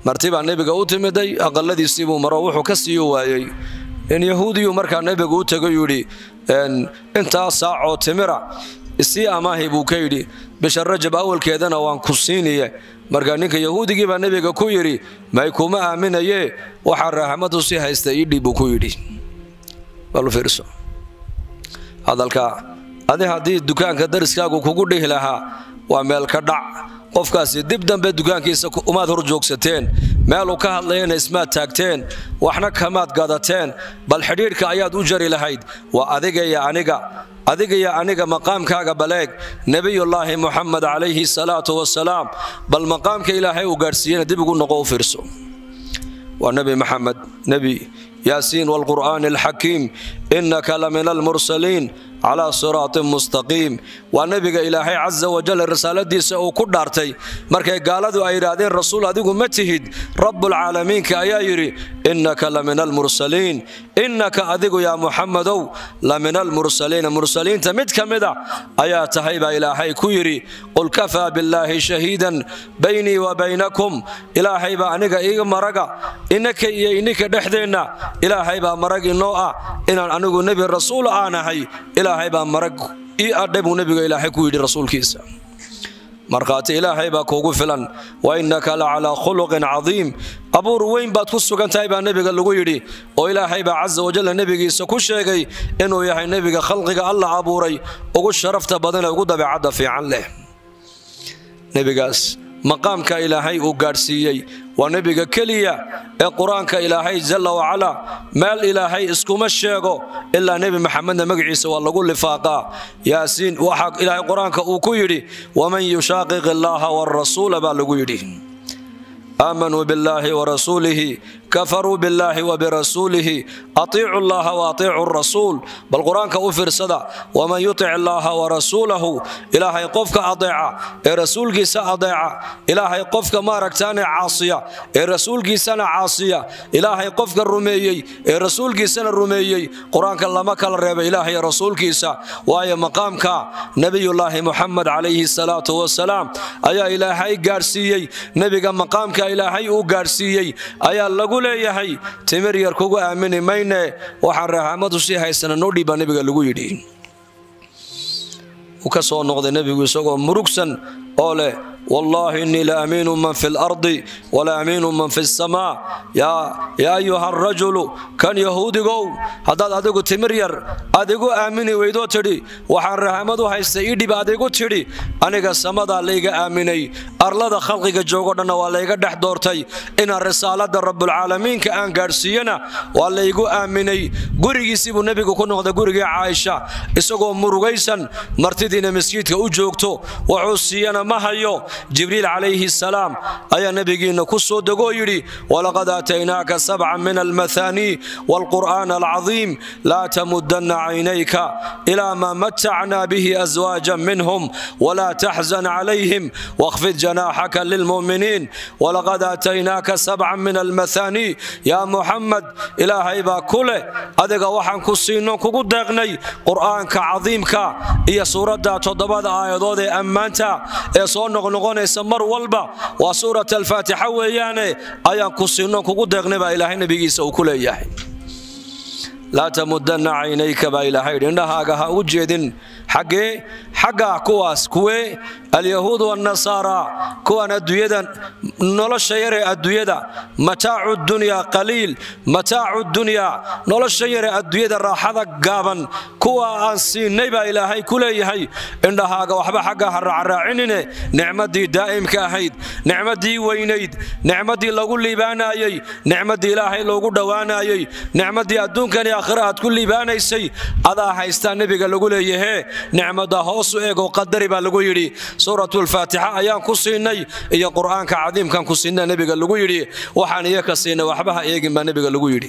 marti baa nebiga u timiday aqaladiisiibuu maro wuxuu ka siiyu waayey in yahuudiyu markaa nebigu u tegay yidhi intaa saacoo timira isii amaahi buu ka yidhi bisha rajab awalkeedana waan ku siiniye markaa ninka yahuudigii baa nebiga ku yidhi may kuma aaminaye waxaa raaxmadu si haysta iidhib buu ku yidhi hadalka adi haddii dukaanka dariskaagu kugu dhihi lahaa waa meel ka dhac qofkaasi dib dambe dukaankiisa umaad hor joogsateen meeluu ka hadlayana ismaad taagteen waxna kamaad gadateen bal xidhiidhka ayaad u jari lahayd waa adigaya aniga adigaya aniga maqaamkaaga baleeg nebiyullaahi muxamed calayhi salaatu wasalaam bal maqaamka ilaahay uu gaadhsiiyena dib ugu noqo u fiirso waa nebi maxamed nebi yaasiin waalqur'aani alxakiim innaka la min almursaliin calaa siraatin mustaqiim waa nebiga ilaahay casa wajal risaaladiisa uu ku dhaartay markay gaaladu ay yidhaahdeen rasuul adigu ma tihid rabbulcaalamiinka ayaa yidhi innaka la min almursaliin innaka adigu yaa muxamedow la min almursaliina mursaliinta mid ka mida ayaa tahay baa ilaahay ku yidhi qul kafaa billaahi shahiidan baynii wa baynakum ilaahay baa aniga iga maraga inaka iyo ininka dhexdeenna ilaahay baa marag inoo ah inaan anigu nebi rasuul aanahay ilaahay baa marag ii adhay buu nebiga ilaahay ku yidhi rasuulkiisa markhaati ilaahay baa kuugu filan wa innaka la calaa khuluqin cadiim abuur weyn baad ku sugan tahay baa nebiga lagu yidhi oo ilaahay baa casa wajalla nebigiisa ku sheegay inuu yahay nebiga khalqiga alla abuuray ugu sharafta badanee ugu dabeecadda fiican leh nebigaas maqaamka ilaahay uu gaadhsiiyey waa nebiga keliya ee qur-aanka ilaahay jalla wacalaa meel ilaahay iskuma sheego ilaa nebi maxamedna magaciisa waa lagu lifaaqaa yaasiin waxaa ilaahay qur-aanka uu ku yidhi waman yushaaqiq illaaha waarasuula baa lagu yidhi aamanuu billaahi warasuulihi kafaruu billaahi wabirasuulihi atiicu llaha waatiicu rasuul bal qur-aanka u fiirsada waman yutic illaaha warasuulahu ilaahay qofka adeeca ee rasuulkiisa adeeca ilaahay qofka maaragtaane caasiya ee rasuulkiisana caasiya ilaahay qofka rumeeyey ee rasuulkiisana rumeeyey qur-aanka lama kala reeba ilaahay rasuulkiisa waayo maqaamka nebiyullaahi muxamed calayhi salaatu wasalaam ayaa ilaahay gaadhsiiyey nebiga maqaamka ilaahay uu gaadhsiiyey ayaa lagu leeyahay timir yar kugu aamini mayne waxaan raxamadu sii haysana noo dhiibbaa nebiga lagu yidhi uu ka soo noqday nebigu isagoo murugsan oo leh wallaahi innii la amiinu man fi lardi wala amiinu man fi samaa yaa ayuha arajulu kan yahuudigow haddaad adigu timir yar aad igu aamini weydoo tidhi waxaan rahamad u haysta idhib aad igu tidhi aniga samadaa layga aaminay arlada khalqiga joogo dhanna waa layga dhex doortay inaan risaalada rabbulcaalamiinka aan gaadhsiiyana waa laygu aaminay gurigiisii buu nebigu ku noqday gurigii caaisha isagoo murugaysan martidiina masjiidka u joogto wuxuu siiyana ma hayo jibriil calayhi salaam ayaa nebigiinna ku soo degoo yidhi walaqad aataynaaka sabcan min almahaanii waalqur'aan alcadiim laa tamudanna caynayka ilaa maa matacnaa bihi aswaajan minhum walaa taxzan calayhim wakhfid janaaxaka lilmu'miniin walaqad aataynaaka sabcan min almahaanii yaa muxamed ilaahay baa ku leh adiga waxaan ku siinno kugu deeqnay qur'aanka cadiimka iyo suuradda toddobada aayadood ee ammaanta ee soo noqnoqonaysa mar walba waa suurat alfaatixa weeyaane ayaan ku siinno kugu deeqnay baa ilaahay nebigiisa uu ku leeyahay laa tamudanna caynayka baa ilaahay yidhi indhahaaga ha u jeedin xaggee xaggaa kuwaas kuwee alyahuud waannasaara kuwaan adduunyada nolosha yaree adduunyada mataacu dunyaa qaliil mataacu dunyaa nolosha yaree adduunyada raaxada gaaban kuwa aan siinay baa ilaahay ku leeyahay indhahaaga waxba xaggaa ha raacraacinine nicmadii daa'imka ahayd nicmadii weynayd nicmadii lagu liibaanaayey nicmadii ilaahay loogu dhowaanaayey nicmadii adduunkan iyo aakhira aad ku liibaanaysay adaa haystaa nebiga lagu leeyahee nicmada hoosu eegoo qadari baa lagu yidhi suuratulfaatixa ayaan ku siinay iyo qur'aanka cadiimkan ku siinna nebiga lagu yidhi waxaan iyo ka siinay waxba ha eegin baa nebiga lagu yidhi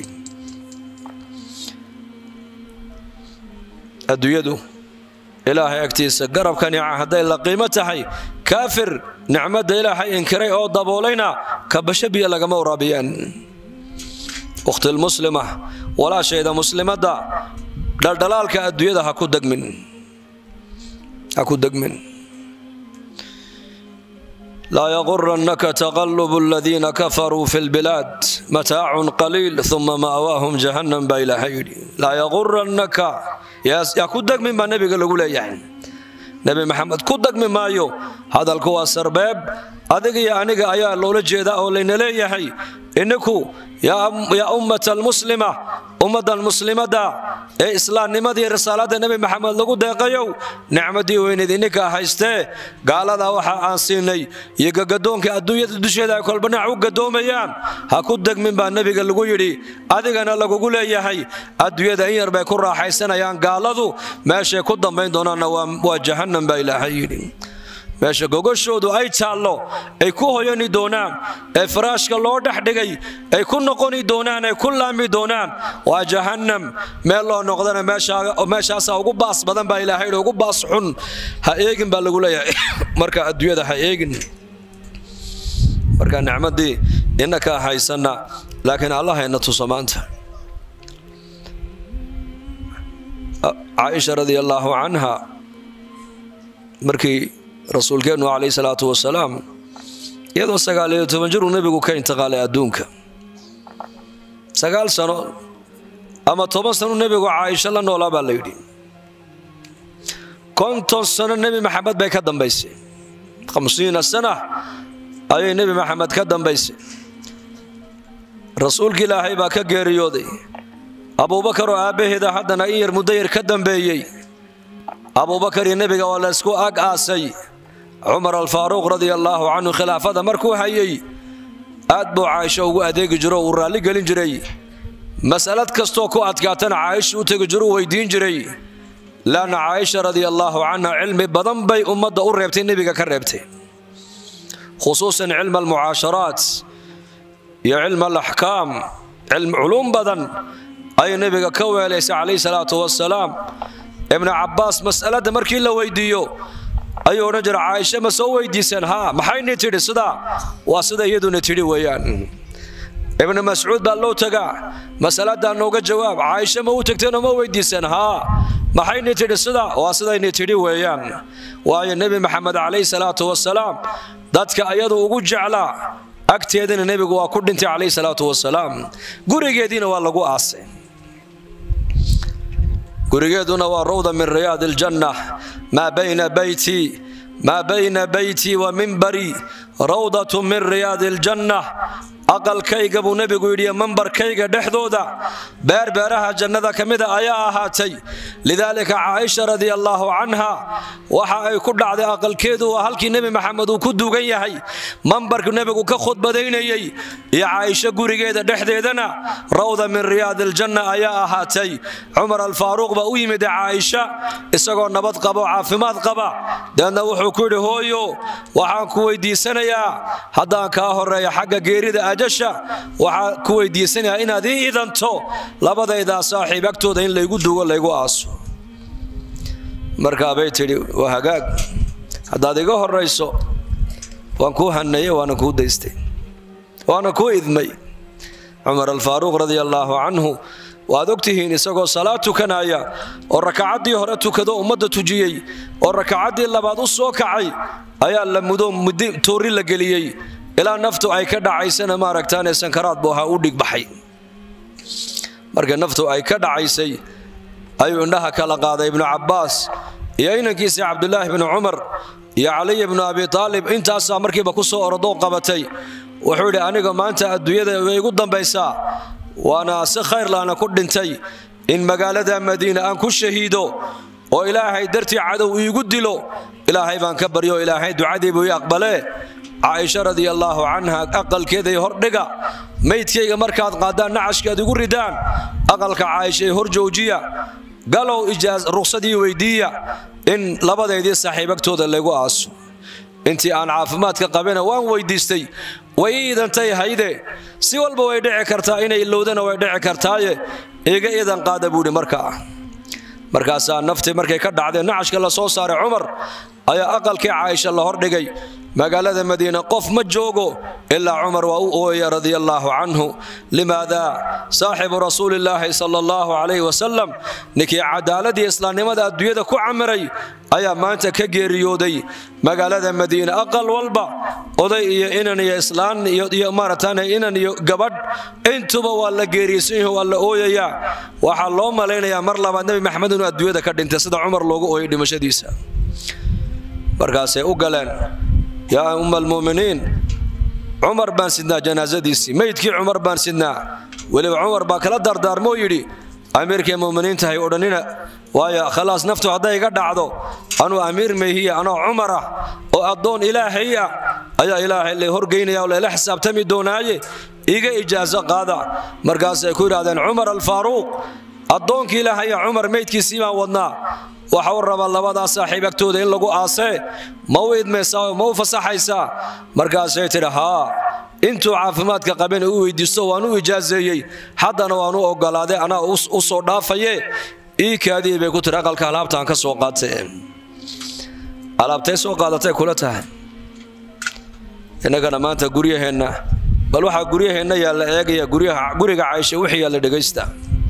adduunyadu ilaahay agtiisa garabka nica hadday la qiimo tahay kaafir nicmadda ilaahay inkiray oo daboolayna kabasho biyo lagama waraabiyaan ukhtilmuslima walaashayda muslimadda dhaldhalaalka adduunyada ha ku degmin ha ku degmin laa yaqurannaka taqalubu aladiina kafaruu fi lbilaad mataacun qaliil uma ma'waahum jahannam baa ilaahay yidhi laa yaqurannaka yaa ku degmin baa nebiga lagu leeyahay nebi maxamed ku degmi maayo hadalku waa sarbeeb adiga iyo aniga ayaa loola jeedaa oo layna leeyahay ininku yaa ummata almuslima ummaddan muslimadda ee islaamnimadii risaaladda nebi maxamed lagu deeqayow nicmadii weyneed ininkaa haystee gaaladaa waxa aan siinay iyo gagadoonka adduunyada dusheeda ay kolba dhinac u gadoomayaan ha ku degmin baa nebiga lagu yidhi adigana lagugu leeyahay adduunyada in yar bay ku raaxaysanayaan gaaladu meeshay ku dambayn doonaanna waa jahannam baa ilaahay yidhi meesha gogoshoodu ay taallo ay ku hoyani doonaan ee faraashka loo dhex dhigay ay ku noqoni doonaan ay ku laami doonaan waa jahannam meel loo noqdana meeshaasaa ugu baas badan baa ilaahay ugu baas xun ha eegin baa lagu leeyahay marka adduunyada ha eegin marka nicmadii inakaa haysanna laakiin allahayna tuso maanta caaisha radia allaahu canha markii rasuulkeennu calayhi salaatu wasalaam iyadoo sagaal iyo toban jiruu nebigu ka intiqaalay adduunka sagaal sano ama toban sano nebigu caaisho la noolaa baa la yidhi konton sano nebi maxamed bay ka dambaysay khamsiina sana ayay nebi maxamed ka dambaysay rasuulka ilaahay baa ka geeriyooday abuubakar oo aabbaheeda haddana in yar muddo yar ka dambeeyey abuubakar iyo nebiga waa la ysku ag aasay cumar alfaaruuq radia allaahu canhu khilaafada markuu hayay aad buu caaisho ugu adeegi jiro uu raalli gelin jiray masalad kastoo ku adkaatana caaisha u tegi jiruu weydiin jiray laanna caaisha radia allaahu canha cilmi badan bay ummadda u reebtay nebiga ka reebtay khusuusan cilma almucaasharaat iyo cilma alaxkaam culuum badan ayay nebiga ka weelaysay calayhi salaatu wasalaam ibnu cabbaas mas'aladda markii la weydiiyo ayuu odhan jira caaisha ma soo weydiiseen haa maxayni tidhi sidaa waa sida iyaduna tidhi weeyaan ibnu mascuud baa loo tagaa masaladaa nooga jawaab caaisha ma u tagteenoo ma weydiiseen haa maxayni tidhi sidaa waa sidayni tidhi weeyaan waayo nebi maxamed calayhi salaatu wasalaam dadka ayadu ugu jeclaa agteedana nebigu waa ku dhintay calayhi salaatu wasalaam gurigeediina waa lagu aasay gurigeeduna waa rawda min riyaad aljanna maa bayna bayti maa bayna baytii wa mimbarii rawdatu min riyaadi aljanna aqalkayga buu nebigu yidhi mambarkayga dhexdooda beerbeeraha jannada ka mida ayaa ahaatay lidaalika caaisha radia allaahu canha waxa ay ku dhacday aqalkeedu waa halkii nebi maxamed uu ku duugan yahay mambarku nebigu ka khudbadaynayey iyo caaisho gurigeeda dhexdeedana rawda min riyaadi aljanna ayaa ahaatay cumar alfaaruuq baa u yimid caaisha isagoo nabad qaba oo caafimaad qaba deedna wuxuu ku yidhi hooyo waxaan ku weydiisanayaa haddaan kaa horeeya xagga geerida ajasha waxaan ku weydiisanayaa inaad ii idanto labadaydaa saaxiib agtooda in laygu duugo laygu aaso markaabay tidhi waa hagaag haddaad iga horayso waan kuu haneeye waana kuu daystay waana kuu idmay cumar alfaaruuq radia allaahu canhu waad ogtihiin isagoo salaad tukanaya oo rakacaddii hore tukado ummadda tujiyey oo rakacaddii labaad u soo kacay ayaa la mudo mudi tuuri la geliyey ilaa naftu ay ka dhacaysana maaragtaane sankaraad buu ahaa u dhigbaxay marka naftu ay ka dhacaysay ayuu indhaha kala qaaday ibnu cabbaas iyo inankiisii cabdulaahi bnu cumar iyo caliy bnu abi aalib intaasaa markiiba ku soo orodoo qabatay wuxuu yidhi aniga maanta adduunyada way igu dambaysaa waana si khayr laana ku dhintay in magaalada madiina aan ku shahiido oo ilaahay dartii cadow iigu dilo ilaahay baan ka baryo ilaahay ducadiibuu ii aqbalee caaisha radia allaahu canha aqalkeeday hordhiga maydkayga markaad qaadaan nacashkaad igu ridaan aqalka caaisha ee hor joojiya galow ruqsadii weydiiya in labadeydii saaxiibagtooda laygu aaso intii aan caafimaadka qabina waan weydiistay way ii idantay hayde si walba way dhici kartaa inay ilowdana way dhici kartaaye iga idan qaada buuhi markaa markaasaa naftii markay ka dhacdeen nacashka la soo saaray cumar ayaa aqalkii caaisha la hordhigay magaalada madiina qof ma joogo ilaa cumar waa u ooya radia allaahu canhu limaada saaxibu rasuulillaahi sala allahu calayhi wasalam ninkii cadaaladii islaamnimada adduunyada ku camiray ayaa maanta ka geeriyooday magaalada madiina aqal walba oday iyo inan iyo islaan iyo maaratan inan iyo gabadh intuba waa la geeriysan yahi waa la ooyayaa waxaa loo malaynayaa mar labaad nebi maxamed inuu adduunyada ka dhintay sida cumar loogu ooyay dhimashadiisa markaasay u galeen yaa umma almu'miniin cumar baan sidnaa janaasadiisii meydkii cumar baan sidnaa weliba cumar baa kala dardaarmoo yidhi amiirkay mu'miniintahay odhanina waayo khalaas naftu hadday iga dhacdo anuu amiir mayhiya anoo cumar ah oo addoon ilaahay ah ayaa ilaahay la horgeynaya oo layla xisaabtami doonaaye iga ijaaso qaada markaasay ku yidhahdeen cumar alfaaruuq addoonkii ilaahaya cumar meydkiisii baan wadnaa waxa u rabaa labadaa saaxiib agtooda in lagu aasee ma u idmaysaa ma u fasaxaysaa markaasay tidhi haa intuu caafimaadka qabeen u weydiisto waan u ijaaseeyey haddana waan u ogolaaday anaa u soo dhaafaye ii kaadii bay ku tiri aqalka alaabtaan ka soo qaatay alaabtay soo qaadatay kula tahay innagana maanta guryaheenna bal waxaa guryaheenna yaalla eegaya guriga caysha wixii yaalla dhegaysta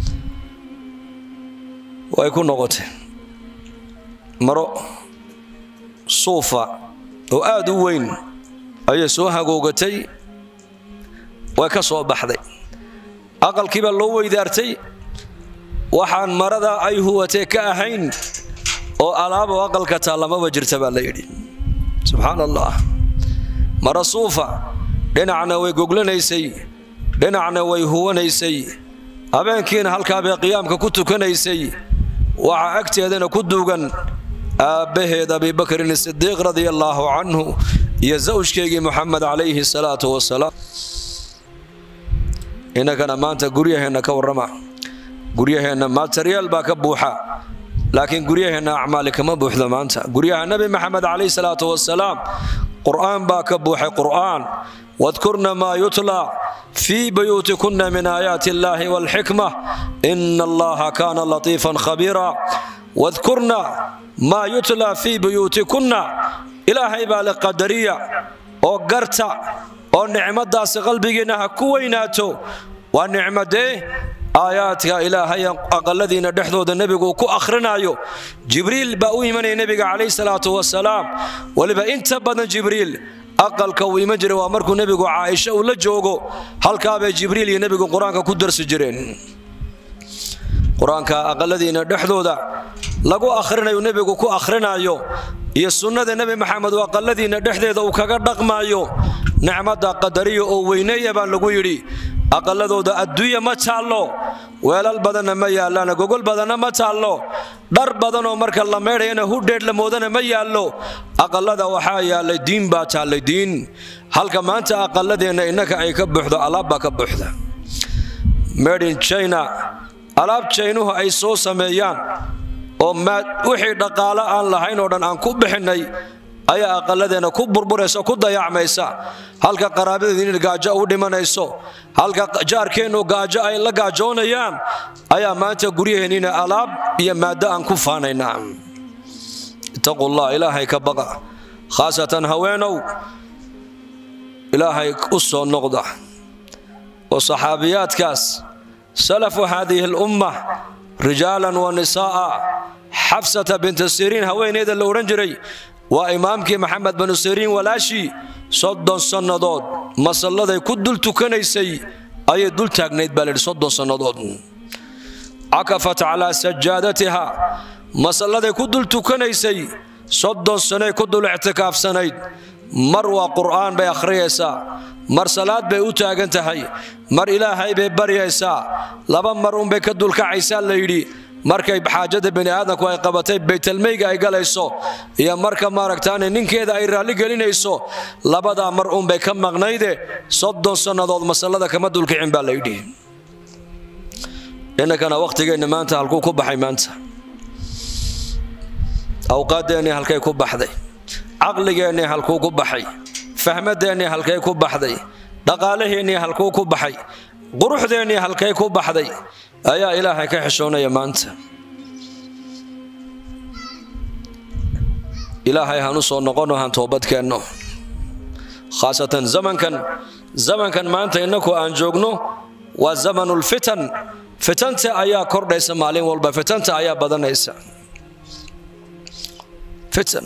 way ku noqotay maro suufa oo aad u weyn ayay soo hagoogatay way ka soo baxday aqalkiibaa loo weydaartay waxaan marada ay huwatee ka ahayn oo alaabo aqalka taallamaba jirta baa la yidhi subxaan allah mara suufa dhinacna way goglanaysay dhinacna way huwanaysay habeenkiina halkaabay qiyaamka ku tukanaysay waxaa agteedana ku duugan aabbaheed abibakrin sidiiq radia allaahu canhu iyo zawjkeygii muxamed calayhi salaatu wasalaam innagana maanta guryaheenna ka warrama guryaheenna materiyaal baa ka buuxa laakiin guryaheenna acmaali kama buuxdo maanta guryaha nebi maxamed calayhi salaatu wasalaam qur'aan baa ka buuxay qur'aan wadkurna maa yutla fii buyuutikunna min aayaati illaahi waalxikma ina allaha kaana latiifan khabiira wadkurna maa yutla fii buyuutikunna ilaahay baa le qadariya oo garta oo nicmadaasi qalbigiinna ha ku weynaato waa nicmadee aayaadka ilaahay aqaladiina dhexdooda nebigu ku akhrinayo jibriil baa u imanaya nebiga calayhi salaatu wasalaam weliba inta badan jibriil aqalka uu iman jiray waa markuu nebigu caaisha uu la joogo halkaabay jibriil iyo nebigu qur-aanka ku darsi jireen qur-aanka aqaladiina dhexdooda lagu akhrinayo nebigu ku akhrinayo iyo sunnada nebi maxamed oo aqaladiina dhexdeeda uu kaga dhaqmaayo nicmadda qadariya oo weyneeya baa lagu yidhi aqaladooda adduunya ma taallo weelal badanna ma yaallaana gogol badanna ma taallo dhar badanoo marka la meydhayana hudheedh la moodana ma yaallo aqalada waxaa yaallay diin baa taallay diin halka maanta aqaladeenna innaka ay ka buuxdo alaab baa ka buuxda medin china alaab jaynuhu ay soo sameeyaan oo wixii dhaqaalo aan lahayn oo dhan aan ku bixinnay ayaa aqaladeenna ku burburaysa ku dayacmaysa halka qaraabadeedin gaajo u dhimanayso halka jaarkeennu gaajo ay la gaajoonayaan ayaa maanta guryaheenniina alaab iyo maaddo aan ku faanaynaa ittaqullah ilaahay ka baqa khaasatan haweenow ilaahay u soo noqda oo saxaabiyaadkaas salafu haadihi alumma rijaalan wa nisaa'a xabsata binta siriin haweeneeda la odhan jiray waa imaamkii maxamed banu siriin walaashii soddon sannadood masalladay ku dul tukanaysay ayay dul taagnayd baa layidhi soddon sannadood cakafat calaa sajaadatiha masalladay ku dul tukanaysay soddon sanay ku dul ictikaafsanayd mar waa qur'aan bay akhriyaysaa mar salaad bay u taagan tahay mar ilaahay bay baryaysaa laba mar unbay ka dulkacaysaa la yidhi markay xaajada bani aadamku ay qabatay baytalmeyga ay galayso iyo marka maaragtaane ninkeeda ay raalli gelinayso labadaa mar unbay ka maqnayde soddon sannadood masallada kama dulkicin baa layidhi innakana wakhtigeenna maanta halkuu ku baxay maanta awqaadeennii halkay ku baxday caqligeennii halkuu ku baxay fahmadeennii halkay ku baxday dhaqaalaheennii halkuu ku baxay quruxdeennii halkay ku baxday ayaa ilaahay ka xishoonaya maanta ilaahay hanu soo noqono han toobadkeenno khaasatan zamankan zamankan maanta innaku aan joogno waa zamanulfitan fitanta ayaa kordhaysa maalin walba fitanta ayaa badanaysa fitan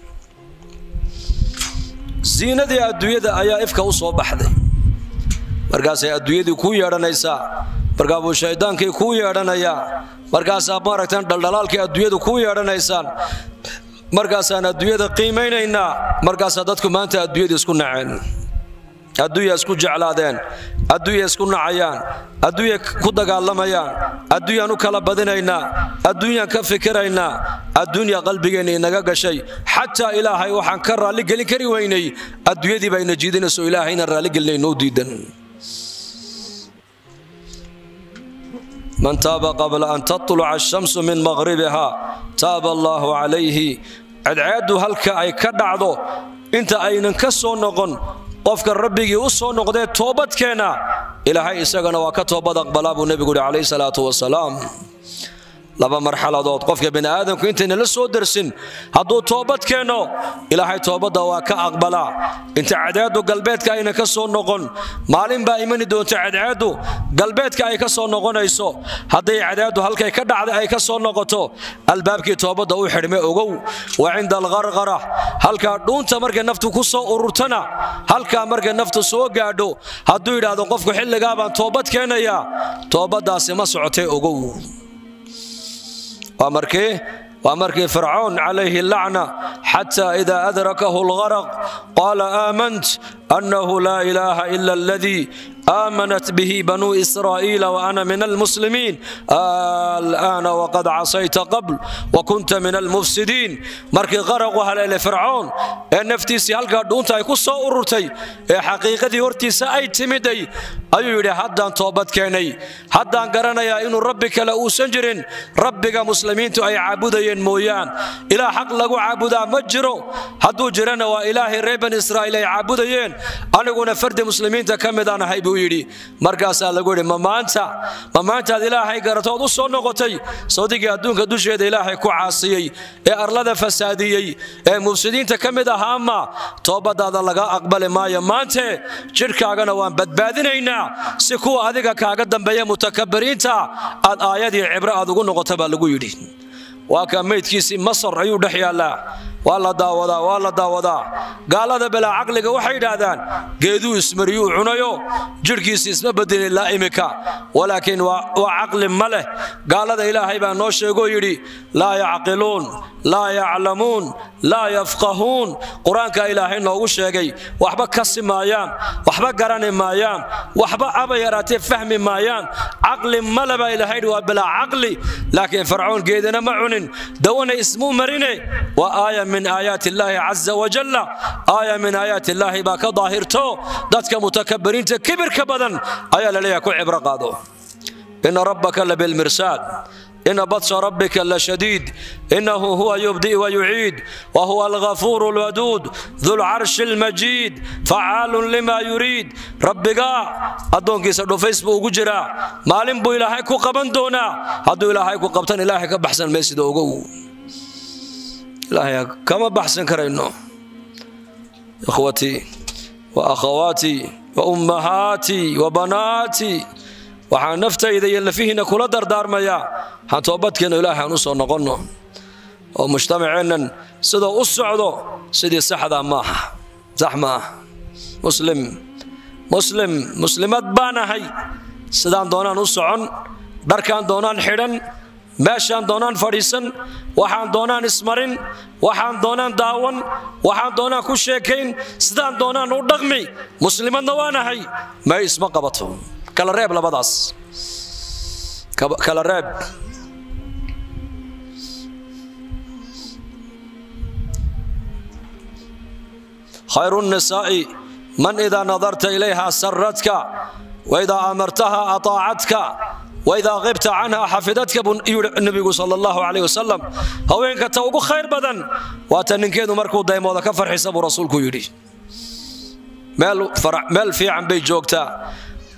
ziinadii adduunyada ayaa ifka u soo baxday markaasay adduunyadii kuu yeedhanaysaa markaabuu shaydaankii kuu yeedhanayaa markaasaa maaragtaan dhaldhalaalkii adduunyadu kuu yeedhanaysaan markaasaan adduunyada qiimaynaynaa markaasaa dadku maanta adduunyada isku naceen adduunya isku jeclaadeen adduunya isku nacayaan adduunya ku dagaalamayaan adduunyaan u kala badinaynaa adduunyaan ka fikiraynaa adduunya qalbigeenna inaga gashay xataa ilaahay waxaan ka raalligelin kari weynay adduunyadii baa ina jiidinayso ilaahayna raalligelinay noo diidan man taaba qabla an tatluca ashamsu min maqhribiha taaba allaahu calayhi cadceeddu halka ay ka dhacdo inta aynan ka soo noqon qofka rabbigii u soo noqdee toobadkeenna ilaahay isagana waa ka toobad aqbalaa buu nebigu yidhi calayhi salaatu wasalaam laba marxaladood qofka bini aadamku intayna la soo darsin hadduu toobad keenno ilaahay toobadda waa ka aqbalaa inta cadceeddu galbeedka ayna ka soo noqon maalin baa imani doonta cadceeddu galbeedka ay ka soo noqonayso hadday cadceeddu halkay ka dhacday ay ka soo noqoto albaabkii toobadda u xidhme ogow wa cinda alqarqara halkaa dhuunta markay naftu ku soo ururtana halkaa markay naftu soo gaadho hadduu yidhaahdo qofku xilligaa baan toobad keenayaa toobaddaasi ma socotee ogow waa markii waa markii fircoon calayhi lacna xataa idaa adrakahu algaraq qaala aamant annahu laa ilaaha ila aladii آمنت به بنو إسرائيل وأنا من المسلمين الآن وقد عصيت قبل وكنت من المفسدين مركي غرق وهلا فرعون نفتيسي هلقا دونتا يكو سو أرتي حقيقة هرتي سأي تمدي أيو يدي حدان توبت كيني حدان قرنا يا إنو ربك لأو سنجرين ربك مسلمين تو أي عبودين مويان إلى حق لغو عبودا مجرو حدو جرنا وإلهي ريبن إسرائيل عبودين أنا قلنا فرد مسلمين تكمدان هاي buu yidhi markaasaa lagu yidhi ma maanta ma maantaad ilaahay garatood u soo noqotay sawdigii adduunka dusheeda ilaahay ku caasiyey ee arlada fasaadiyey ee mufsidiinta ka mid ahaama toobadaada laga aqbali maayo maante jidhkaagana waan badbaadinaynaa si kuwa adiga kaaga dambeeya mutakabiriinta aad aayadii cibro aad ugu noqota baa lagu yidhi waa kaa meydkiisii masar ayuu dhex yaallaa waa la daawadaa waa la daawadaa gaalada bilaa caqliga waxay yidhaahdaan geeduu ismariyuu cunayo jidhkiisi isma bedelin ilaa imika walaakiin waa caqli ma leh gaalada ilaahay baa noo sheegoo yidhi laa yacqiluun laa yaclamuun laa yafqahuun qur-aanka ilaahay noogu sheegay waxba kasi maayaan waxba garani maayaan waxba aba yaraatee fahmi maayaan caqli male baa ilaahay yidhi waa bilaa caqli laakiin farcoon geedana ma cunin dawana ismuu marine waa aaya min aayaati illaahi caza wajalla aaya min aayaati illaahi baa ka daahirto dadka mutakabiriinta kibirka badan ayaa laleeyahay ku cibro qaado ina rabbaka labilmirsaad ina badsha rabbika lashadiid inahu huwa yubdi'i wayuciid wahuwa alghafuuru alwaduud dulcarshi almajiid facaalun lima yuriid rabbigaa addoonkiisa dhufays buu ugu jiraa maalin buu ilaahay ku qaban doonaa hadduu ilaahay ku qabtan ilaahay ka baxsan maysida ogow ilaahay kama baxsan karayno ikhwatii wa akhawaatii wa ummahaatii wa banaatii waxaan naftayda iyo lafihiina kula dardaarmayaa waxaan toobadkeenno ilaahay aan u soo noqonno oo mujtamaceennan sidoo u socdo sidii saxdaa maaha sax maaha muslim muslim muslimad baan ahay sidaan doonaan u socon dharkaan doonaan xidhan meeshaan doonaan fadhiisan waxaan doonaan ismarin waxaan doonaan daawan waxaan doonaan ku sheekayn sidaan doonaan u dhaqmi muslimadna waanahay may isma qabato kala reeb labadaas kala reeb khayru الnisaa'i man idaa nadarta ilayha saradka waidaa amartaha aطaacadka waidaa qibta canha xafidadka buu yidhi nebigu sala allahu calayh wasalam haweenka ta ugu khayr badan waata ninkeedu markuu daymooda ka farxisa buu rasuulku yidhi meel fiican bay joogtaa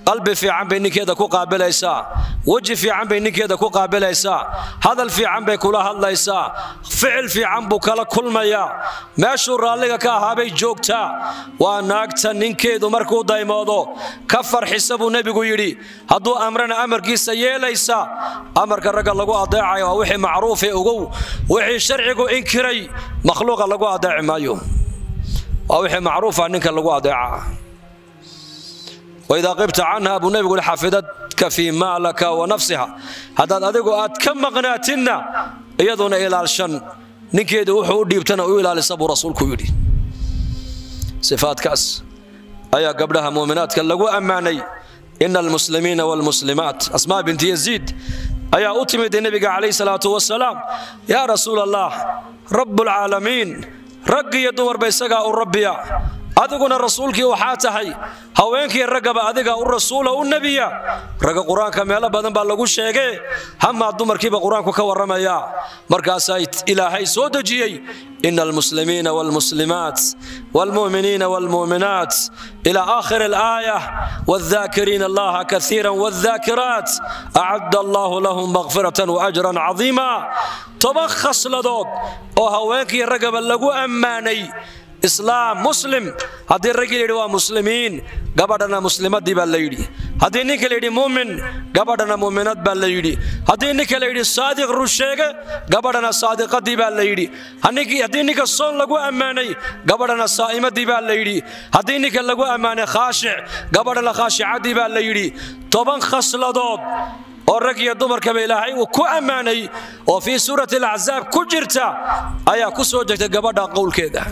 qalbi fiican bay ninkeeda ku qaabilaysaa weji fiican bay ninkeeda ku qaabilaysaa hadal fiican bay kula hadlaysaa ficil fiican buu kala kulmayaa meeshuu raalliga ka ahaabay joogtaa waa naagta ninkeedu markuu daymoodo ka farxisa buu nebigu yidhi hadduu amrana amarkiisa yeelaysa amarka ragga lagu adeecayo waa wixii macruufe ogow wixii sharcigu inkiray makhluuqa lagu adeeci maayo waa wixii macruufa ninka lagu adeeca waidaa qibta canha buu nebigu hi xafidadka fii maalaka wa nafsiha haddaad adigu aad ka maqnaatinna iyaduna ilaalshan ninkeedu wuxuu u dhiibtana u ilaalisa buu rasuulku yidhi sifaadkaas ayaa gabdhaha muuminaadka lagu ammaanay ina almuslimiina waalmuslimaat asmaa binti yaziid ayaa u timid nebiga calayh salaatu wasalaam yaa rasuul allah rabbulcaalamiin rag iyo dumarba isagaa u rabbiya adiguna rasuulkii waxaa tahay haweenkii raggaba adiga u rasuula u nebiya ragga qur-aanka meelo badan baa lagu sheegee hamaa dumarkiiba qur-aanku ka warramaya markaasaa ilaahay soo dejiyey ina almuslimiina waalmuslimaat waalmu'miniina waalmu'minaat ilaa aakhiri alaaya waaddaakiriina allaha kaiira waaddaakiraat acadda allahu lahum makfiratan waajran cadiima toban khasladood oo haweenkii raggaba lagu ammaanay islaam muslim haddii raggii layidhi waa muslimiin gabadhana muslimadii baa la yidhi haddii ninka layidhi muumin gabadhana muuminad baa la yidhi haddii ninka layidhi saadiq rusheege gabadhana saadiqadii baa la yidhi haddii ninka soon lagu ammaanay gabadhana saa'imadii baa la yidhi haddii ninka lagu ammaanay khaashic gabadhana khaashicadii baa la yidhi toban khasladood oo rag iyo dumarkaba ilaahay uu ku ammaanay oo fii suurati alacsaab ku jirta ayaa ku soo degtay gabadha qowlkeeda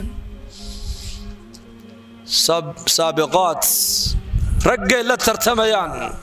saabiqaat raggay la tartamayaan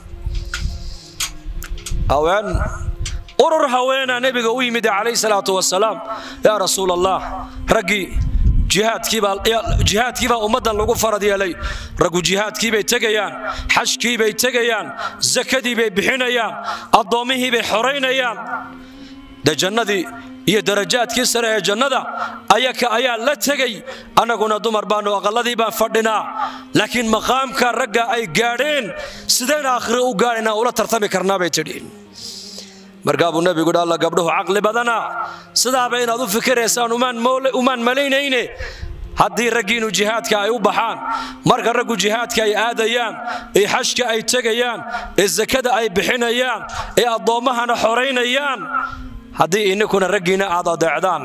haween urur haweenaa nebiga u yimid calayh salaatu wasalaam yaa rasuul allah raggii jihaadkiibaa ummaddan lagu farad yeelay raggu jihaadkiibay tegayaan xajkiibay tegayaan sakadiibay bixinayaan addoommihiibay xoraynayaan de jannadii iyo darajaadkii sare ee jannada ayaka ayaa la tegay annaguna dumar baannu aqalladii baan fadhinaa laakiin maqaamka ragga ay gaadheen sideen aakhire u gaadhaynaa ula tartami karnaa bay tidhi markaa buu nebigu dhi alla gabdhuhu caqli badana sidaaba inaad u fikiraysaan umaan malaynayne haddii raggiinu jihaadka ay u baxaan marka raggu jihaadka ay aadayaan ee xajka ay tegayaan ee sakada ay bixinayaan ee addoommahana xoraynayaan haddii ininkuna raggiinna aad adeecdaan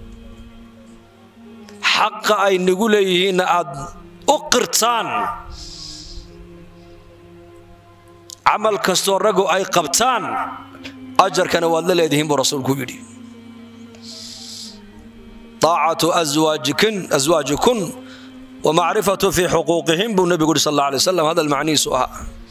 xaqa ay nagu leeyihiinna aad u qirtaan camal kastoo raggu ay qabtaan ajarkana waad la leedihiin buu rasuulku yidhi aacatu aswaajikun wa macrifatu fii xuquuqihim buu nebigu yidhi sal alla alay waslam hadal macnihiisu ahaa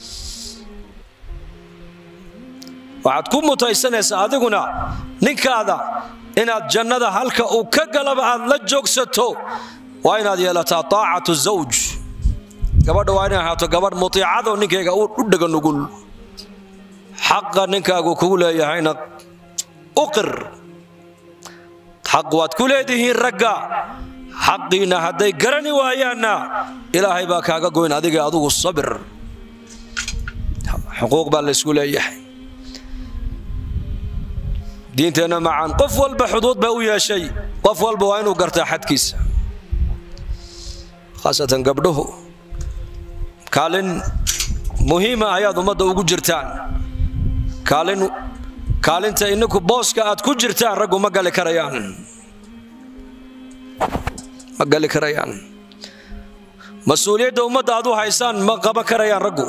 waxaad ku mutaysanaysaa adiguna ninkaada inaad jannada halka uu ka galaba aad la joogsato waa inaad yeelataa taacatu zawj gabadha waa inay ahaato gabadh mutiicado ninkayga u dhega nugul xaqa ninkaagu kugu leeyahayna u qir xaq waad ku leedihiin ragga xaqiina hadday garani waayaanna ilaahay baa kaaga goyn adiga adugu sabir xuquuq baa laysku leeyahay diinteenna macaan qof walba xuduud bay u yeeshay qof walba waa inuu gartaa xadkiisa khaasatan gabdhuhu kaalin muhiima ayaad ummadda ugu jirtaan kaalin kaalinta ininku booska aad ku jirtaan raggu ma gali karayaan ma gali karayaan mas-uuliyadda ummadda aad u haysaan ma qaban karayaan raggu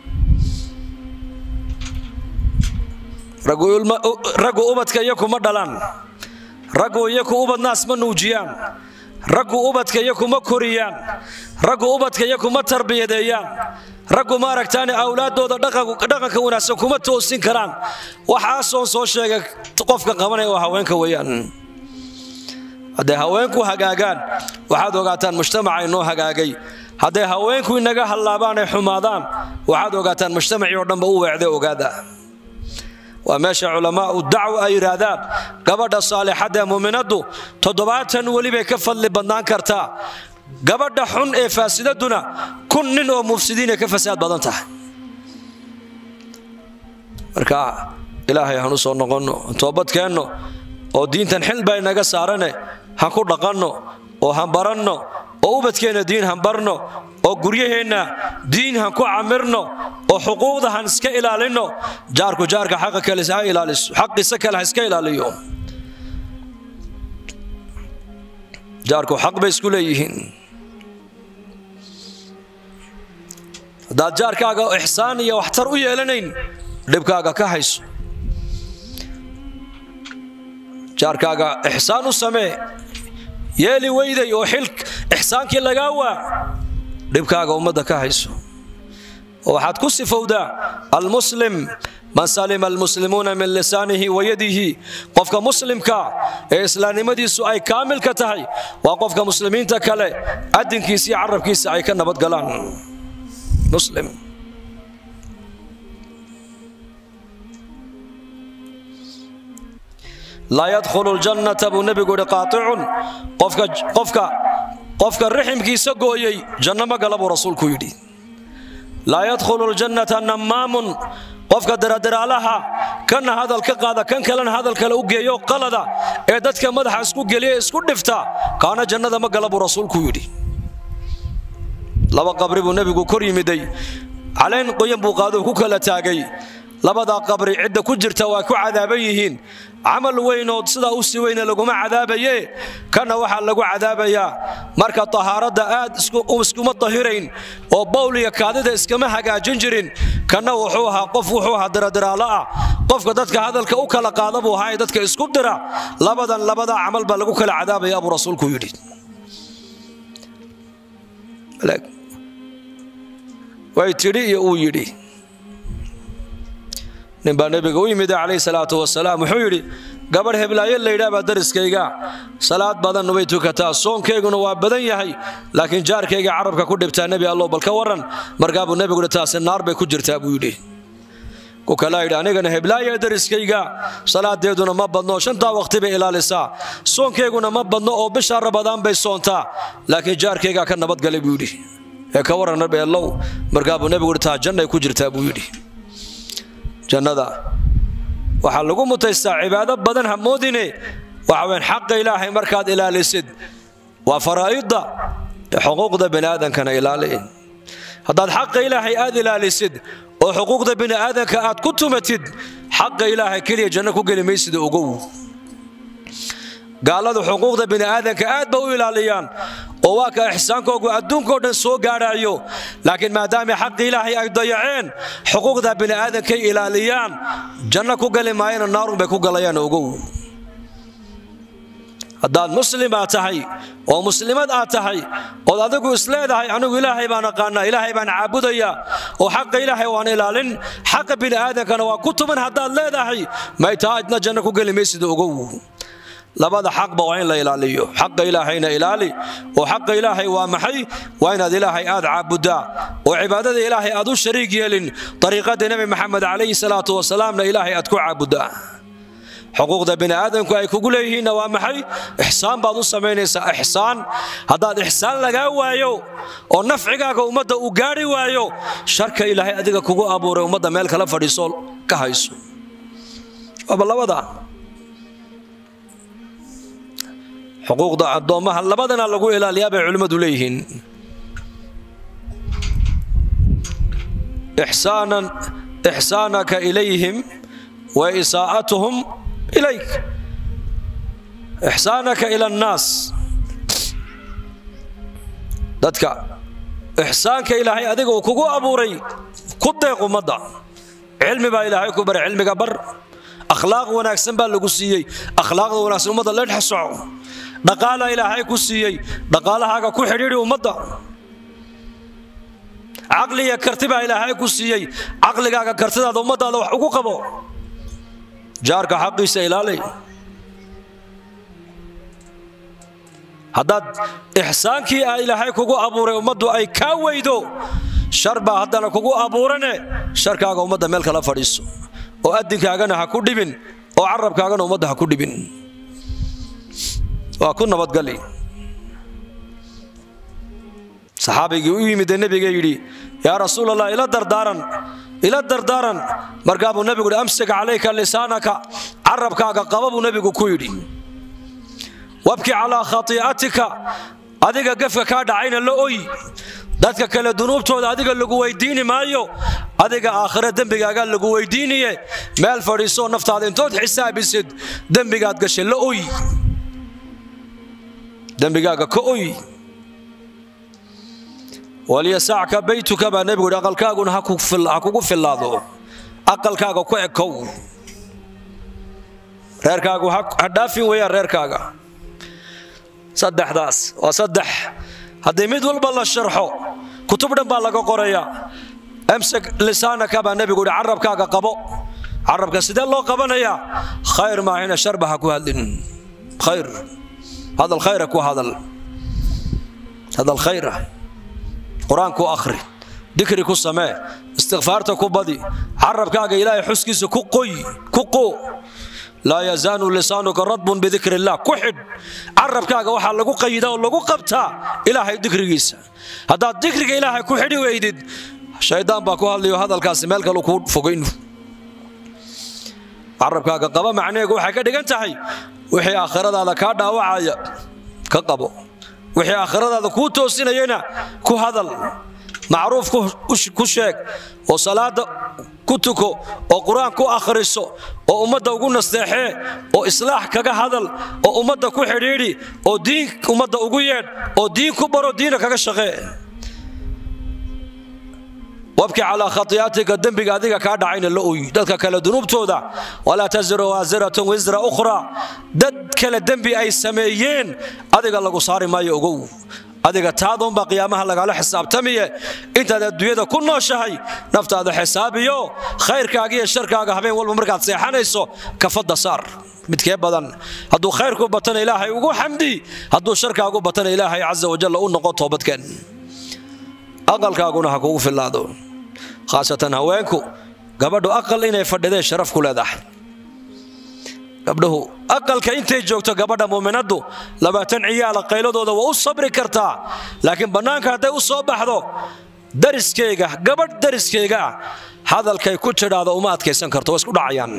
raggu ubadka iyaku ma dhalaan raggu iyaku ubad naas ma nuujiyaan raggu ubadka iyaku ma koriyaan raggu ubadka iyaku ma tarbiyadeeyaan raggu ma aragtaane awlaaddooda dhaqanka wanaagsan kuma toosin karaan waxaasoon soo sheegay qofka qabanaya oo haweenka weeyaan hadday haweenku hagaagaan waxaad ogaataan mujtamaca inoo hagaagay hadday haweenku inaga hallaabaan ay xumaadaan waxaad ogaataan mujtamacii oo dhanba u weecday ogaada waa meesha culamaau dacwa ay yidhaahdaan gabadha saalixadda ee muuminaddu toddobaatan weli bay ka fadli badnaan kartaa gabadha xun ee faasidaduna kun nin oo mufsidiinay ka fasaad badan tahay marka ilaahay hanu soo noqonno toobadkeenno oo diintan xil baa inaga saarane han ku dhaqanno oo han baranno oo ubadkeenna diin han barno oo guryaheenna diin han ku camirno oo xuquuqda han iska ilaalinno jaarku jaarka xaqa kale ha ilaaliso xaqiisa kale ha iska ilaaliyo jaarku xaq bay isku leeyihiin haddaad jaarkaaga ixsaan iyo waxtar u yeelanayn dhibkaaga ka hayso jaarkaaga ixsaan u samee yeeli weyday oo xil ixsaankii lagaa waa dhibkaaga ummadda ka hayso oo waxaad ku sifowdaa almuslim man salima almuslimuuna min lisaanihi wa yadihi qofka muslimka ee islaamnimadiisu ay kaamilka tahay waa qofka muslimiinta kale adinkiisa iyo carabkiisa ay ka nabadgalaan muslim laa yadkhulu ljannata buu nebigu yihi qaaicun qofka qofka riximkiisa gooyey janno ma gala buu rasuulku yidhi laa yadkhulu ljannata nammaamun qofka daradaraalaha kanna hadal ka qaada kan kalena hadal kale u geeyo qalada ee dadka madaxa isku geliya isku dhifta kaana jannada ma gala buu rasuulku yidhi laba qabri buu nebigu kor yimiday calayn qoyan buu qaaduu ku kala taagay labadaa qabri cidda ku jirta waa ku cadaaban yihiin camal weynood sidaa u sii weyne laguma cadaabaye kana waxaa lagu cadaabayaa marka tahaaradda aad iskuma tahirayn oo bawliga kaadida iskama hagaajin jirin kana wuxuu ahaa qof wuxuu ahaa daradaraalo ah qofka dadka hadalka u kala qaada buu ahaa ee dadka isku dira labadan labadaa camal baa lagu kala cadaabaya buu rasuulku yidhi way tidhi iyo uu yidhi ninbaa nebiga u yimid calayhi salaatu wasalaam wuxuu yidhi gabadh heblaayo laydhaabaa dariskayga salaad badan way tukataa soonkayguna waa badan yahay laakiin jaarkayga carabka ku dhibtaa nebi allow bal ka warran markaabuu nebigu yidhi taasi naar bay ku jirtaa buu yidhi ku kalaa yidhi anigana heblaaya dariskayga salaadeeduna ma badno shantaa waqti bay ilaalisaa soonkayguna ma badno oo bisha rabadaan bay soontaa laakiin jaarkaygaa ka nabadgalay buu yidhi ee ka warran nabi allow markaabuu nebigu yidhi taa jannay ku jirtaa buu yidhi jannada waxaa lagu mutaystaa cibaado badan ha moodine waxa weyn xaqa ilaahay markaad ilaalisid waa faraa'idda xuquuqda biniaadankana ilaali haddaad xaqa ilaahay aad ilaalisid oo xuquuqda bini'aadanka aad ku tumatid xaqa ilaahay keliya janno ku geli maysida ogow gaaladu xuquuqda bini'aadanka aad ba u ilaaliyaan oo waa ka ixsaankoogu adduunkao dhan soo gaadhaayo laakiin maadaama xaqi ilaahay ay dayaceen xuquuqda bini'aadankay ilaaliyaan janno ku gali maayana naarun bay ku galayaan ogow haddaad muslim aad tahay oo muslimad aad tahay ood adigu isleedahay anigu ilaahay baan aqaanaa ilaahay baan caabudayaa oo xaqa ilaahay waan ilaalin xaqa bini'aadankana waa ku tuman haddaad leedahay may taa idna janno ku geli maysida ogow labada xaqba waa in la ilaaliyo xaqa ilaahayna ilaali oo xaqa ilaahay waa maxay waa inaad ilaahay aad caabuddaa oo cibaadada ilaahay aad u shariig yeelin ariiqadii nebi maxamed calayhi salaatu wasalaamna ilaahay aad ku caabuddaa xuquuqda bini'aadanku ay kugu leeyihiinna waa maxay ixsaan baad u samaynaysaa ixsaan haddaad ixsaan lagaa waayo oo nafcigaaga ummadda uu gaadhi waayo sharka ilaahay adiga kugu abuuray ummadda meel kala fadhiisoo ka hayso waaba labada xuquuqda addoommaha labadana lagu ilaaliyaa bay culimmadu leeyihiin ixsaanaka ilayhim wa isaa'atuhum ilayk ixsaanaka ila annaas dadka ixsaanka ilaahay adiga uu kugu abuuray ku deeq ummadda cilmi baa ilaahay ku baray cilmiga bar akhlaaq wanaagsan baa lagu siiyey akhlaaqda wanaagsan ummadda leedha soco dhaqaalaa ilaahay ku siiyey dhaqaalahaaga ku xidhiidhi ummadda caqliya karti baa ilaahay ku siiyey caqligaaga kartidaada ummadaada wax ugu qabo jaarka xaqiisa ilaali haddaad ixsaankii a ilaahay kugu abuuray ummaddu ay kaa weydo shar baa haddana kugu abuurane sharkaaga ummadda meel kala fadhiiso oo adinkaagana ha ku dhibin oo carabkaagana ummadda ha ku dhibin waa ku nabadgali saxaabigii u yimidee nebiga yidhi yaa rasuulallah ila dardaaran ila dardaaran markaa buu nebigu yidhi amsik calayka lisaanaka carabkaaga qaba buu nebigu ku yidhi wabki calaa khatii'atika adiga gefka kaa dhacayna la oy dadka kale dunuubtooda adiga lagu weydiini maayo adiga aakhire dembigaagaa lagu weydiiniye meel fadhiisoo naftaada intood xisaabisid dembigaad gashay la oy dembigaaga ka oy walyasacka baytuka baa nebigu yidhi aqalkaaguna ha kugu fillaado aqalkaaga ku ekow reerkaagu ha dhaafin weeyaan reerkaaga saddexdaas waa saddex haddii mid walba la sharxo kutub dhan baa laga qorayaa amsik lisaanaka baa nebigu yidhi carabkaaga qabo carabka sidee loo qabanayaa khayr maahina sharba ha ku hadlin khayr hadal khayra ku hadal hadal khayra qur-aanku akhri dikri ku samee istikfaarta ku badi carabkaaga ilaahay xuskiisa ku qoy ku qoo laa yazaalu lisaanuka radbun bidikri illah ku xidh carabkaaga waxaa lagu qayidaa oo lagu qabtaa ilaahay dikrigiisa haddaad dikriga ilaahay ku xidhi weydid shaydaan baa ku hadlayo hadalkaasi meel kalu kuu fogayn carabkaaga qaba macnaheegu waxay ka dhigan tahay wixii aakhiradaada kaa dhaawacaya ka qabo wixii aakhiradaada kuu toosinayana ku hadal macruuf ku sheeg oo salaada ku tuko oo qur-aan ku akhriso oo ummadda ugu nasteexee oo islaax kaga hadal oo ummadda ku xidhiidhi oo diin ummadda ugu yeedh oo diin ku baro diina kaga shaqee wabki calaa khatii'atika dembiga adiga kaa dhacayna la oy dadka kale dunuubtooda walaa tasiru waasiratun wisra ukhra dad kale dembi ay sameeyeen adiga lagu saari maayo ogow adiga taaduunbaa qiyaamaha lagaala xisaabtamiye intaad adduunyada ku nooshahay naftaada xisaabiyo khayrkaaga iyo sharkaaga habeen walba markaad seexanayso kafadda saar midkee badan hadduu khayrku batana ilaahay ugu xamdi hadduu sharkaagu batana ilaahay casa wajalla u noqo toobadkeen aqalkaaguna ha kugu fillaado khaasatan haweenku gabadhu aqal inay fadhideen sharaf ku leedahay gabdhahu aqalka intay joogto gabadha muuminaddu labaatan ciyaala qayladooda waa u sabri kartaa laakiin bannaanka hadday u soo baxdo dariskayga gabadh dariskayga ah hadalkay ku tidhaado uma adkaysan karto waa isku dhacayaan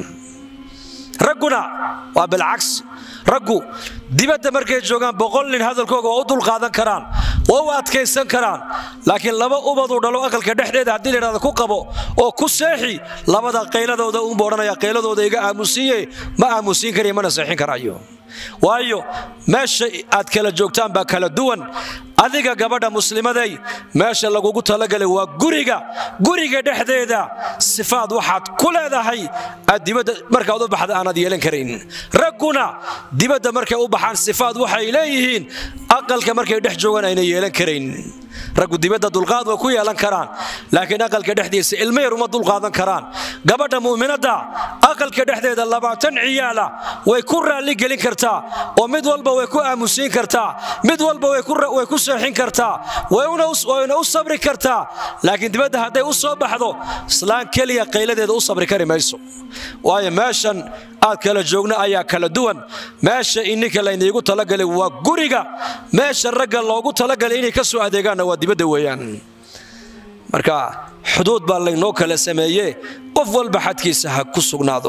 ragguna waa bilcaks raggu dibadda markay joogaan boqol nin hadalkooga waa u dulqaadan karaan waa u adkaysan karaan laakiin laba ubaduu dhalo aqalka dhexdeeda haddii layidhahda ku qabo oo ku seexi labada qayladooda uunbu odhanaya qayladooda iga aamusiiye ma aamusiin karayo mana seexin karayo waayo meesha aad kala joogtaan baa kala duwan adiga gabadha muslimaday meesha lagugu talagalay waa guriga guriga dhexdeeda sifaad waxaad ku leedahay aad dibadda markaad u baxda aanad yeelan karayn ragguna dibadda markay u baxaan sifaad waxay leeyihiin aqalka markay dhex joogaan ayna yeelan karayn raggu dibadda dulqaad way ku yeelan karaan laakiin aqalka dhexdiisa ilmo yar uma dulqaadan karaan gabadha mu'minadda aqalka dhexdeeda labaatan ciyaala way ku raalli gelin kartaa oo mid walba way ku aamusiin kartaa mid walba way ku seexin kartaa wayna u sabri kartaa laakiin dibadda hadday u soo baxdo islaan keliya qayladeeda u sabri kari mayso waayo meeshan aad kala joogna ayaa kala duwan meesha ininka layniigu talagalay waa guriga meesha ragga loogu talagalay inay ka soo adeegaanna waa dibadda weeyaan marka xuduud baa laynoo kala sameeye qof walba xadkiisa ha ku sugnaado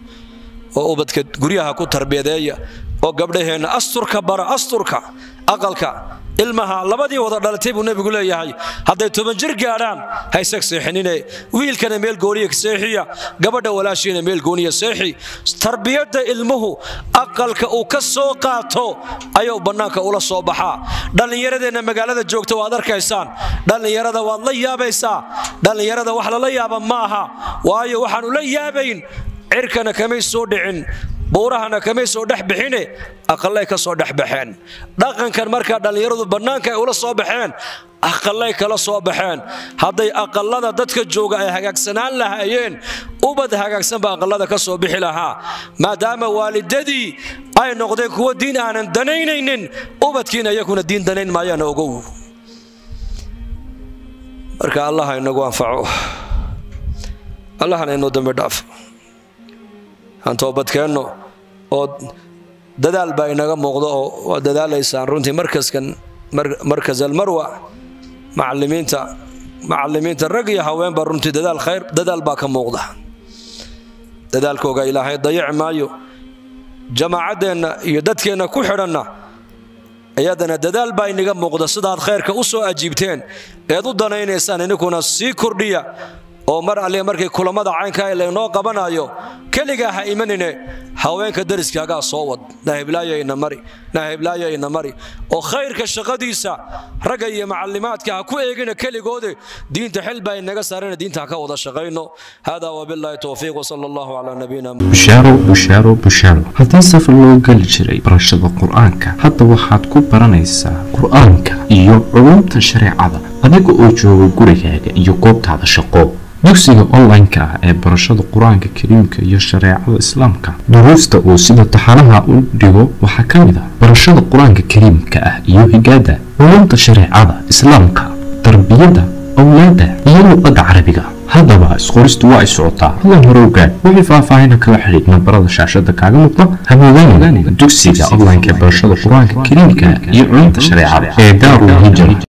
oo ubadka guryaha ku tarbiyadeeya oo gabdhaheenna asturka bara asturka aqalka ilmaha labadii wada dhalatay buu nebigu leeyahay hadday toban jir gaadhaan haysag seexinine wiilkana meel gooniya seexiya gabadha walaashiina meel gooniya seexi tarbiyadda ilmuhu aqalka uu ka soo qaato ayuu bannaanka ula soo baxaa dhallinyaradeenna magaalada joogta waad arkaysaan dhallinyarada waad la yaabaysaa dhallinyarada wax lala yaaba maaha waayo waxaanu la yaabayn cirkana kamay soo dhicin buurahana kamay soo dhex bixine aqallay ka soo dhex baxeen dhaqankan markaa dhallinyaradu bannaanka ay ula soo baxeen aqallay kala soo baxeen hadday aqallada dadka jooga ay hagaagsanaan lahaayeen ubad hagaagsanba aqallada ka soo bixi lahaa maadaama waalidadii ay noqdeen kuwo diin aanan danaynaynin ubadkiina iyakuna diin danayn maayaana ogow marka allah inagu anfaco allahna inoo dambi dhaafo aan toobadkeenno oo dadaal baa inaga muuqdo oo waa dadaalaysaan runtii markaskan markas almarwa macalimiinta macalimiinta rag iyo haweenba runtii dadaal khayr dadaal baa ka muuqda dadaalkooga ilaahay dayaci maayo jamaacaddeenna iyo dadkeenna ku xidhanna iyadana dadaal baa inaga muuqda sidaad khayrka u soo ajiibteen eed u danaynaysaan ininkuna sii kordhiya oo mar alle markii kulammada caynkaa laynoo qabanayo keligaa ha imanine haweenka dariskaagaa soo wad nahiblaayoina mari nahiblaayoina mari oo khayrka shaqadiisa ragga iyo macallimaadka ha ku eegina keligoode diinta xil baa inaga saarana diinta ha ka wada shaqayno hada wabilaahi towfiiq wsala allahu calaa nabiyina bushaaro bushaaro bushaaro haddii safar loo geli jiray barashada qur-aanka hadda waxaad ku baranaysaa qur-aanka iyo culumta shareecada adiga oo jooga gurigaaga iyo goobtaada shaqo dugsiga online-ka ah ee barashada qur-aanka kariimka iyo shareecada islaamka duruusta uu sida taxanaha u dhigo waxaa ka mid ah barashada qur-aanka kariimka ah iyo higaada culumta shareecada islaamka tarbiyada awlaada iyo luqada carabiga haddaba isqoristu waa ay socotaa hadan hore ogaad wixii faahfaahina kala xidhiid nambarada shaashada kaaga muuqda hamoodaan dugsiga online-ka ee barashada qur-aanka kariimka iyo culumta shareecada ee daarul hijra